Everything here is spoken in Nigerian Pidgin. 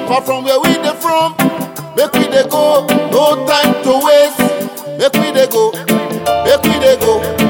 far from where we dey from. Make we dey go, no time to waste. Make we dey go, make we dey go,